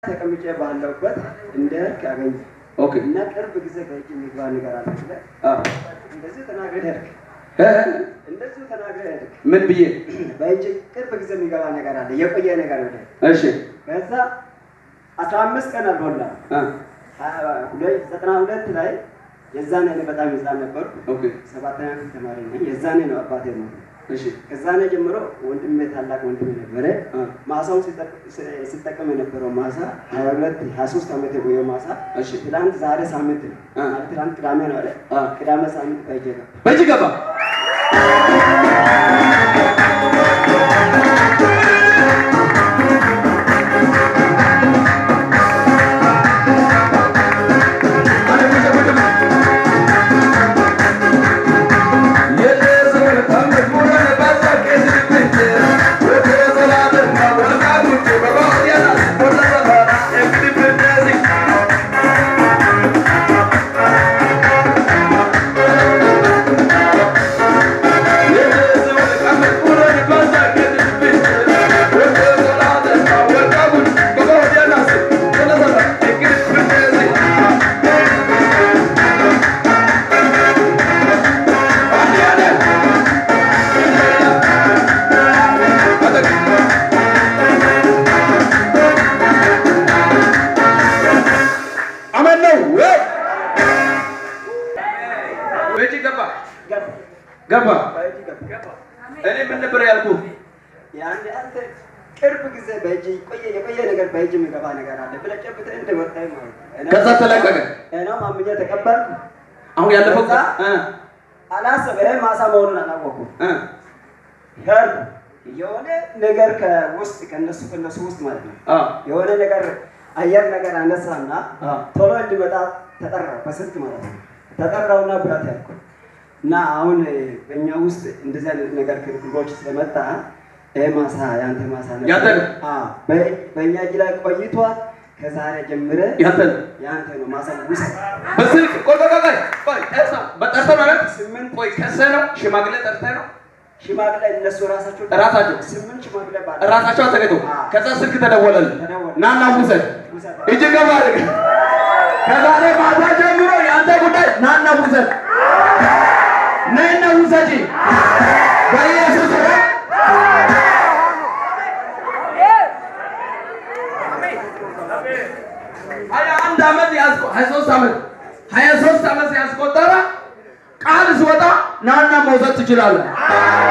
ተቀምጬ ባለሁበት እንደ ህግ አገኘ ኦኬ እና ቅርብ ጊዜ በእጅ የሚግባ ነገር አለ ብለህ አ እንደዚህ ተናግረህ ሄድክ። እ እንደዚሁ ተናግረህ ሄድክ። ምን ብዬ በእጅ ቅርብ ጊዜ የሚገባ ነገር አለ፣ የቆየ ነገር ብለህ እሺ ከዛ አስራ አምስት ቀን አልሞላ አ ሁለት ዘጠና ሁለት ላይ የዛኔ እኔ በጣም ህፃን ነበርኩ። ኦኬ ሰባተኛ ክፍል ተማሪ ነኝ። የዛኔ ነው አባቴ ነው እሺ ከዛኔ ጀምሮ ወንድሜ ታላቅ ወንድሜ ነበረ። አ ማሳውን ሲጠቅ- ሲ- ሲጠቀም የነበረው ማሳ ሀያ ሁለት ሀያ ሶስት ዓመት የቆየው ማሳ እሺ ትላንት ዛሬ ሳምንት ነው አ ማለት ትላንት ቅዳሜ ነው አለ አ ቅዳሜ ሳምንት በእጄ ገባ። በእጅ ገባ አመን ነው ወይ? በእጅ ገባ ገባ ገባ። በእጅ ገባ። እኔ ምን ነበር ያልኩህ? ያን አንተ ቅርብ ጊዜ በእጅ ቆየ የቆየ ነገር በእጅ የሚገባ ነገር አለ ብለህ ጨብጠህ እንደወጣኝ ማለት ነው። እኔ- ከዛ ተለቀቀ። እኔም አምኜ ተቀበልኩ። አሁን ያለፈው ከዛ እ አላሰበ ይሄ ማሳ መሆኑን አላወኩም። እ ሄድ የሆነ ነገር ከውስጥ ከነሱ ከነሱ ውስጥ ማለት ነው አ የሆነ ነገር አየር ነገር አነሳና አ ቶሎ እንዲመጣ ተጠራው በስልክ ማለት ነው። ተጠራውና ብላት ያልኩ እና አሁን በእኛ ውስጥ እንደዚህ አይነት ነገር ክርክሮች ስለመጣ ይሄ ማሳ ያንተ ማሳ ነው። ያንተ ነው? አዎ፣ በ- በእኛ እጅ ላይ ቆይቷል። ከዛሬ ጀምረ ያንተ ነው። ያንተ ነው ማሳ ውሰድ። በስልክ ቆይ ቆይ ቆይ ቆይ ጠርተህ በጠርተህ ማለት ስምንት ቆይ ከሰህ ነው ሽማግሌ ጠርተህ ነው ሽማግሌ እነሱ ራሳቸው ራሳቸው? ስምንት ሽማግሌ ባለ ራሳቸው አዘጋጅተው ከዛ ስልክ ተደወለልህ ተደወለ። ናና ውሰድ ውሰድ። እጅ ገባ አድርግ ከዛሬ ማታ ጀምሮ የአንተ ጉዳይ ናና ውሰድ ነይና ውሰጂ በኢየሱስ ስም ሀያ አንድ ዓመት ያስቆ ሀያ ሶስት ዓመት ሀያ ሶስት ዓመት ያስቆጠረ ቃል ሲወጣ ናና መውሰድ ትችላለህ